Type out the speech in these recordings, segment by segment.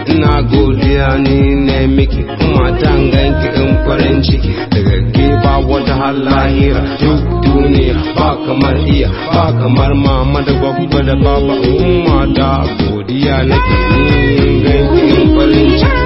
ina godiya ni ne miki kuma ganki in farin ciki daga ke ba wata halahira duk duniya ba kamar iya ba kamar mama da babba da baba umma da godiya nake ni ganki in farin ciki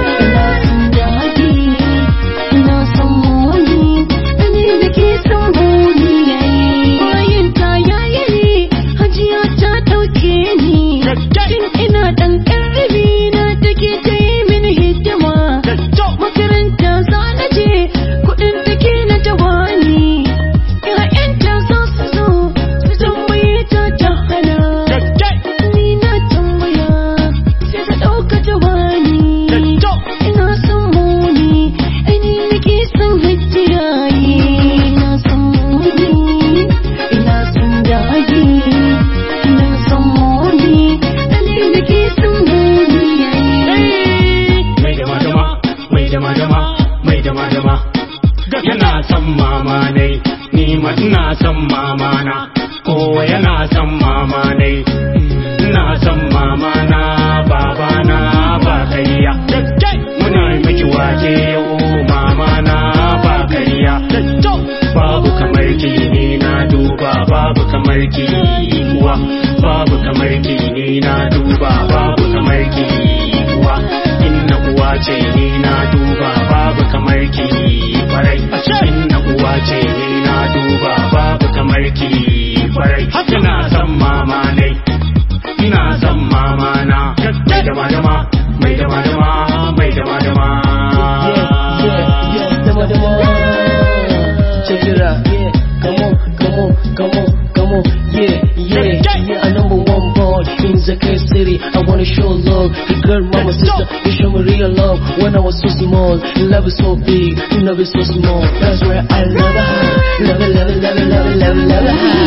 Ina son moni, ni da ke son moni yayi. Bayan ta yayi, hajiya ta ɗauke ni. Tun ina ɗan ƙarfi na take ta yi mini hidima. Makaranta za na je, kuɗin take na ta bani. ‘Ya'yanta za su zo, su tambaye ta ta hana. Ni na tambaya, sai ta ɗauka ta bani. Ina son moni, ani nake son hajiya yi. Ina son moni, ina son daji. Ina son moni, ani nake son moni yayi. mai dama dama mai dama dama mai dama dama yana son mama ne ni ma ina son mama na kowa yana son mama ne ina son mama na baba na ba kariya muna miki wake yau mama na ba kariya babu kamar ki ni na duba babu kamar ki kuwa babu kamar ki ni na duba babu kamar ki kuwa inna uwa ce ni na duba babu kamar ki kwarai inna uwa ce ni na duba babu kamar ki kwarai ina son mama ne ina son mama na mai dama dama mai dama dama mai dama dama yeah, yeah, yeah, dama dama. Check it out, yeah, come on, come on, come on, come on, yeah, yeah, yeah, a number one boy in Zakir City. I wanna show love, the girl, mama, sister, you show me real love. When I was so small, love is so big, love is so small. That's where I love it, love it, love it, love it, love it, love it, love it.